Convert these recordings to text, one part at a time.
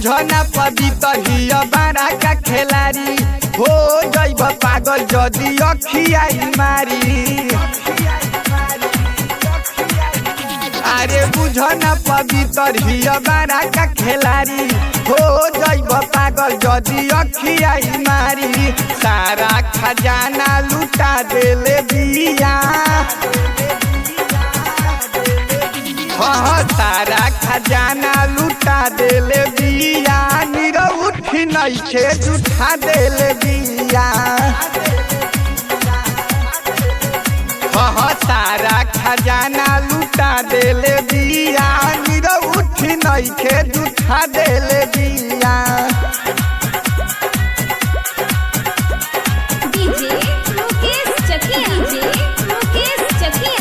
बुझना पवित्र हिया बारा का खेलारी हो जैब पागल जदि अखियाई मारी अरे बुझना पवित्र हिया बारा का खेलारी हो जैब पागल जदि अखियाई मारी सारा खजाना लुटा देले बिया हाँ तारा खजाना लुटा देले बिया नीरो उठी नइखे जुठा देले बिया हाँ तारा खजाना लुटा देले बिया नीरो उठी नइखे जुठा देले बिया डीजे मुकेश चकिया डीजे मुकेश चकिया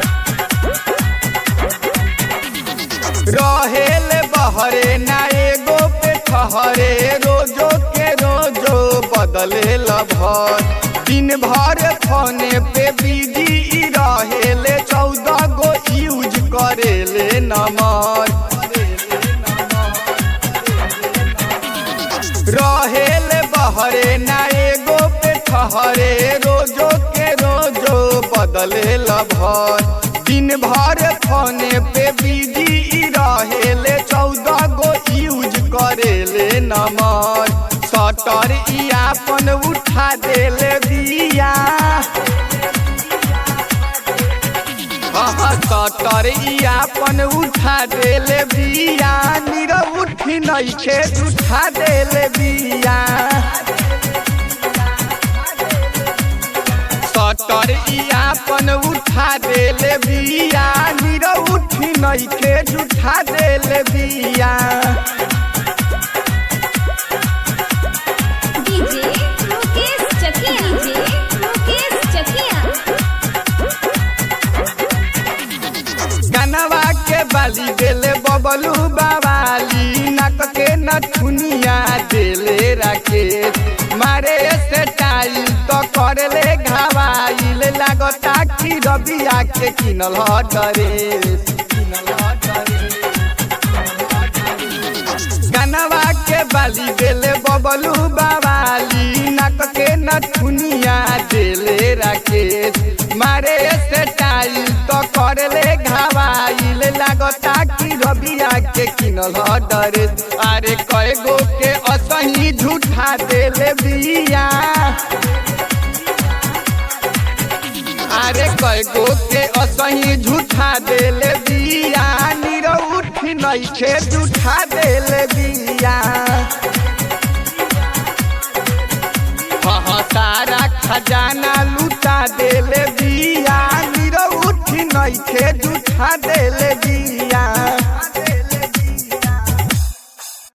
रहेल बहरे ना एगो पे ठहरे रोजो के रोजो बदले भर दिन भर फोने पे बिजी रहेले चौदह गो यूज करेले नंबर रहेल बहरे ना एगो पे ठहरे रोजो के रोजो बदले भर दिन भर फोने पे बिजी रहेले चौदह गो यूज करेले नंबर सटर ई आपन उठा देले बिया हाँ सटर ई आपन उठा देले बिया नीरो उठी नइखे उठा देले बिया सटर ई आपन उठा देले बिया नीरो उठी नइखे उठा देले बिया डीजे मुकेश चकिया डीजे मुकेश चकिया कनवा के बाली देले बबलू बावाली नक के नथुनिया देले राकेश मारे से टाइल तो करले घावाइल लागता कि रबिया के किनल ह ड्रेस कनवा के बाली देले बबलू बावाली नक के नथुनिया देले राकेश मारे से टाइल तो करले घावाइल लागता कि रबिया के किनल ह ड्रेस अरे कय गो के असही झूठा देले बिया अरे कय गो के असही झूठा देले बिया नीरो उठी नइखे झूठा देले बिया हाँ तारा खजाना लूटा देले बिया नीरो उठी नइखे झूठा देले बिया